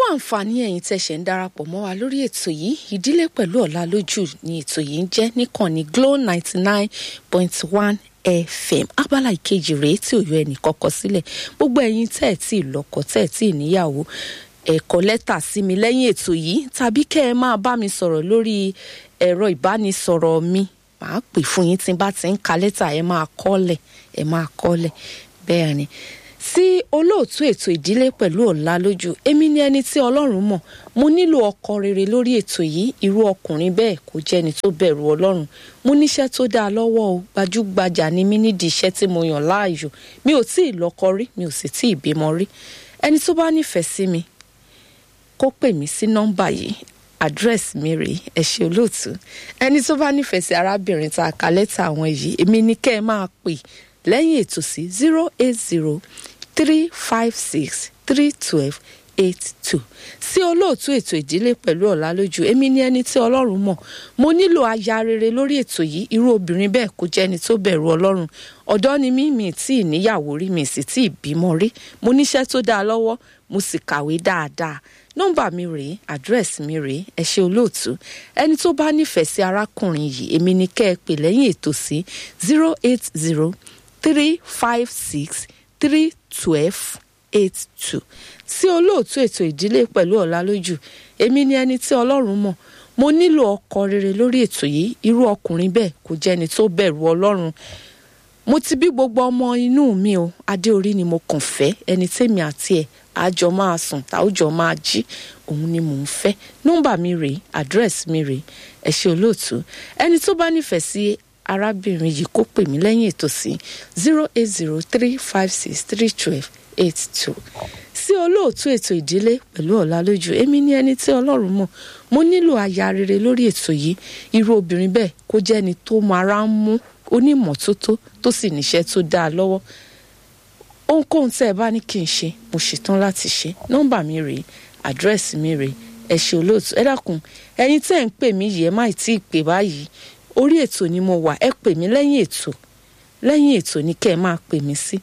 àǹfààní ẹ̀yin tẹ̀sẹ̀ ń darapọ̀ mọ́ wa lórí ètò yìí ìdílé pẹ̀lú ọ̀la lójú ni ètò yìí ń jẹ́ níkànnì Glo ninety nine point one fm abala ìkejì rèé tí ò yọ ẹnì kọ́kọ́ sílẹ̀ gbogbo ẹ̀yin tẹ́ ẹ̀ tí ì lọ́kọ tẹ́ ẹ̀ tí ì níyàwó ẹ̀kọ́ lẹ́tà sí mi lẹ́yìn ètò yìí tàbí kẹ́ ẹ máa bá mi sọ̀rọ̀ lórí ẹ̀rọ ìbánisọ̀rọ̀ mi màá pè fún yín tí n bá ti ń ka lẹ́tà ẹ máa kọ́lẹ̀ ẹ máa kọ́lẹ̀ bẹ́ẹ̀ ni sí olóòtú ètò ìdílé pẹ̀lú ọ̀la lójú èmi ni ẹni tí ọlọ́run mọ̀ mo nílò ọkọ rere lórí ètò yìí irú ọkùnrin bẹ́ẹ̀ kò jẹ́ni tó bẹ̀rù ọlọ́run mo níṣẹ́ tó dáa lọ́wọ́ o gbajúgbajà ni mí nídìí iṣẹ́ tí mo yàn láàyò mi ò tí ì lọ́kọ rí mi ò sì tí ì bímọ rí ẹni tó bá nífẹ̀ẹ́ sí mi kó pè mí sí nọ́mbà yìí àdírẹ́sì mi rèé ẹ ṣé olóòtú ẹni tó bá nífẹ̀ẹ́ sí arábìnrin tá a kà lẹ́tà àwọn yìí èmi ni kẹ́ ẹ máa pè lẹ́yìn ètò sí zero eight zero three five six three twelve eight two sí olóòtú ètò ìdílé pẹ̀lú ọ̀la lójú èmi ni ẹni tí ọlọ́run mọ̀ mo nílò aya rere lórí ètò yìí irú obìnrin bẹ́ẹ̀ kò jẹ́ ẹni tó bẹ̀rù ọlọ́run ọ̀dọ́ ni mí mi tí ì níyàwó rí mi sì tí ì bímọ rí mo níṣẹ́ tó dáa lọ́wọ́ mo sì kàwé dáadáa nọ́mbà mi rèé àdírẹ́sì mi rèé ẹ ṣé olóòtú ẹni tó bá nífẹ̀ẹ́ sí arákùnrin yìí èmi ni kẹ́ ẹ pè lẹ́yìn ètò sí zero eight zero three five six three twelve eight two sí olóòtú ètò ìdílé pẹ̀lú ọ̀la lójú èmi ni ẹni tí ọlọ́run mọ̀ mo nílò ọkọ rere lórí ètò yìí irú ọkùnrin bẹ́ẹ̀ kò jẹ́ ẹni tó bẹ̀rù ọlọ́run mo ti bí gbogbo ọmọ inú mi o adé orí ni mo kàn fẹ́ ẹni tèmi àti ẹ̀ àjọ máa sùn táwùjọ máa jí òun ni mò ń fẹ́ nọ́mbà mi rèé àdírẹ́sì mi rèé ẹ ṣé olóòtú ẹni tó bá nífẹ̀ẹ́ sí arábìnrin yìí kó pè mí lẹ́yìn ètò sí zero eight zero three five six three twelve eight two sí olóòtú ètò ìdílé pẹ̀lú ọ̀la lójú èmi ní ẹni tí ọlọ́run mọ̀ mo nílò aya rere lórí ètò yìí irú obìnrin bẹ́ẹ̀ kó jẹ́ ẹni tó mara ń mú onímọ̀tótó tó sì níṣẹ́ tó dáa lọ́wọ́ ohunkóhun tẹ́ ẹ bá ní kí n ṣe mo ṣetán láti ṣe nọ́mbà mi rèé àdírẹ́sì mi rèé ẹ ṣé olóòtú ẹ dákun ẹ̀yin tẹ́ ẹ̀ ń pè mí yìí ẹ má tí ì pè báyìí orí ètò ni mo wà ẹ pè mí lẹ́yìn ètò lẹ́yìn ètò ni kẹ́ ẹ máa pè mí sí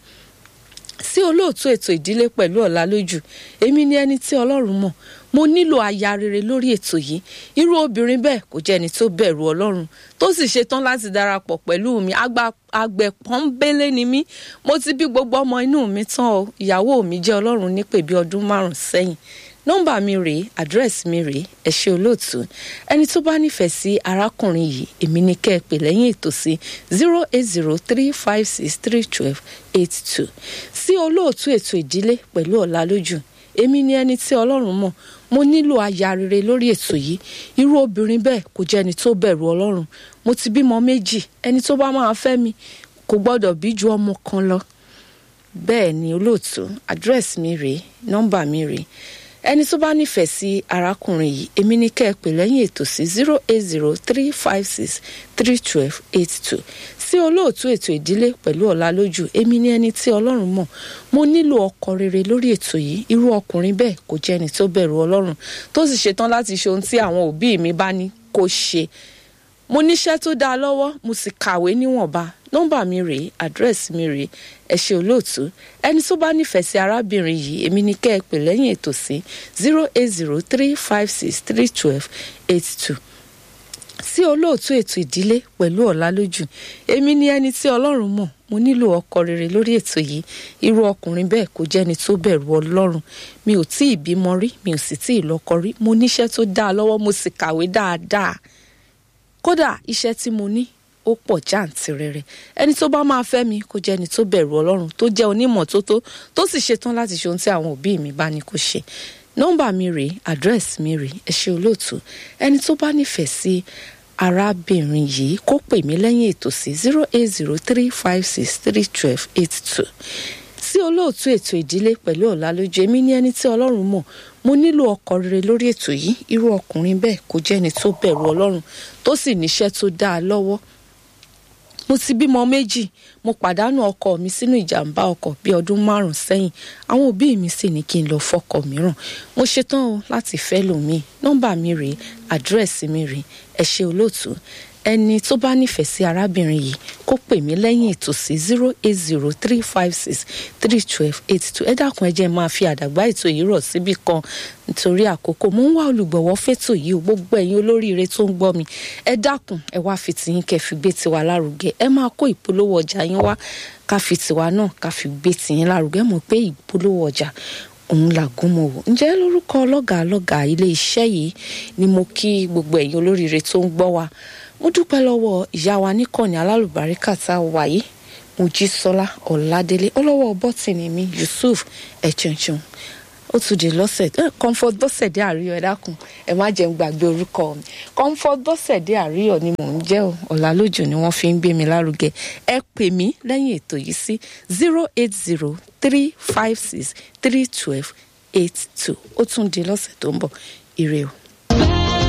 sí olóòtú ètò ìdílé pẹ̀lú ọ̀la lójú èmi ni ẹni tí ọlọ́run mọ̀ mo nílò aya rere lórí ètò yìí irú obìnrin bẹ́ẹ̀ kò jẹ́ ẹni tó bẹ̀rù ọlọ́run tó sì ṣetán láti darapọ̀ pẹ̀lú mi àgbẹ̀ pọ́nbélé ni mí mo ti bí gbogbo ọmọ inú mi tán o ìyàwó mi jẹ́ ọlọ́run nípè bí ọdún márùn-ún sẹ́yìn nọ́mbà mi rèé àdírẹ́sì mi rèé ẹ ṣé olóòtú ẹni tó bá nífẹ̀ẹ́ sí arákùnrin yìí èmi ní kẹ́ ẹ pè lẹ́yìn ètò sí zero eight zero three five six three twelve eight two sí olóòtú ètò ìdílé pẹ̀lú ọ̀la lójú èmi ní ẹni tí ọlọ́run mọ̀ mo nílò aya rere lórí ètò yìí irú obìnrin bẹ́ẹ̀ kò jẹ́ ẹni tó bẹ̀rù ọlọ́run mo ti bímọ méjì ẹni tó bá máa fẹ́ mi kò gbọ́dọ̀ bí ju ọmọ kan lọ bẹ́ẹ̀ ni olóòtú àdírẹ́sì mi rèé nọ́mbà mi rèé ẹni tó bá nífẹ̀ẹ́ sí arákùnrin yìí èmi ní kẹ́ ẹ pè lẹ́yìn ètò sí zero eight zero three five six three twelve eight two sí olóòtú ètò ìdílé pẹ̀lú ọ̀la lójú èmi ní ẹni tí ọlọ́run mọ̀ mo nílò ọkọ rere lórí ètò yìí irú ọkùnrin bẹ́ẹ̀ kò jẹ́ ẹni tó bẹ̀rù ọlọ́run tó sì ṣetán láti ṣe ohun tí àwọn òbí mi bá ní kó ṣe mo níṣẹ́ tó dáa lọ́wọ́ mo sì kàwé níwọ̀nba nọ́mbà mi rèé àdírẹ́sì mi rèé ẹ ṣé olóòtú ẹni tó bá nífẹ̀ẹ́ sí arábìnrin yìí èmi ní kẹ́ ẹ pè lẹ́yìn ètò sí zero eight zero three five six three twelve eight two sí olóòtú ètò ìdílé pẹ̀lú ọ̀la lójú èmi ní ẹni tí ọlọ́run mọ̀ mo nílò ọkọ rere lórí ètò yìí irú ọkùnrin bẹ́ẹ̀ kò jẹ́ni tó bẹ̀rù ọlọ́run mi ò tí ì bímọ rí mi ò sì tí ì lọ́kọ rí mo níṣẹ́ tó dáa lọ́wọ́ mo sì kàwé dáadáa kódà iṣẹ́ tí mo ní ó pọ̀ jáǹtìrẹrẹ ẹni tó bá máa fẹ́ mi kó jẹ́ ẹni tó bẹ̀rù ọlọ́run tó jẹ́ onímọ̀tótó tó sì ṣetán láti ṣe ohun tí àwọn òbí mi bá ní kó ṣe nọ́mbà mi rèé àdírẹ́sì mi rèé ẹ ṣé olóòtú ẹni tó bá nífẹ̀ẹ́ sí arábìnrin yìí kó pè mí lẹ́yìn ètò sí zero eight zero three five six three twelve eight two sí olóòtú ètò ìdílé pẹ̀lú ọ̀la lójú èmi ní ẹni tí ọlọ́run mọ̀ mo nílò ọkọ rere lórí ètò yìí irú ọkùnrin bẹ́ẹ̀ kò jẹ́ ẹni tó bẹ̀rù ọlọ́run tó sì níṣẹ́ tó dáa lọ́wọ́ mo ti bímọ méjì mo pàdánù ọkọ mi sínú ìjàmbá ọkọ̀ bí ọdún márùn sẹ́yìn àwọn òbí mi sì ní kí n lọ fọkọ mìíràn mo ṣetán o láti fẹ́ lòmíì nọ́mbà mi rèé àdírẹ́sì mi rèé ẹ ṣé olóòtú ẹni tó bá nífẹ̀ẹ́ sí arábìnrin yìí kó pè mí lẹ́yìn ètò sí zero eight zero three five six three twelve eight two ẹ dákun ẹ jẹ́ máa fi àdàgbà ètò yìí rọ̀ síbì kan nítorí àkókò mo ń wá olùgbọ̀wọ́ fẹ́tò yìí o gbogbo ẹ̀yin olóríire tó ń gbọ́ mi ẹ dákun ẹ wá fi tiyín kẹ́ fi gbé tiwa lárugẹ ẹ máa kó ìpolówó ọjà yín wá ká fi tiwa náà ká fi gbé tiyín lárugẹ mọ̀ pé ìpolówó ọjà òun làgùn mọ̀ wò ǹjẹ́ lórúkọ ọlọ́gàá ọlọ́gàá ilé iṣẹ́ yìí ni mo kí gbogbo ẹ̀yin olóríire tó ń gbọ́ wa mo dúpẹ́ lọ́wọ́ ìyá wa níkànnì alálùbáríkà tá a wà yìí mojísọ́lá ọ̀ládélé ọlọ́wọ́ bọ́tìnì mi yusuf ẹ̀chẹ̀nchẹ̀n ó tún di lọ́sẹ̀ ẹ comfort bọ́sẹ̀dé àríyọ̀ ẹ dákun ẹ má jẹun gbàgbé orúkọ mi comfort bọ́sẹ̀dé àríyọ̀ ni mò ń jẹ́ o ọ̀làlójù ni wọ́n fi ń gbé mi lárugẹ ẹ pè mí lẹ́yìn ètò yìí sí zero eight zero three five six three twelve eight two ó tún di lọ́sẹ̀ tó ń bọ̀ ire o.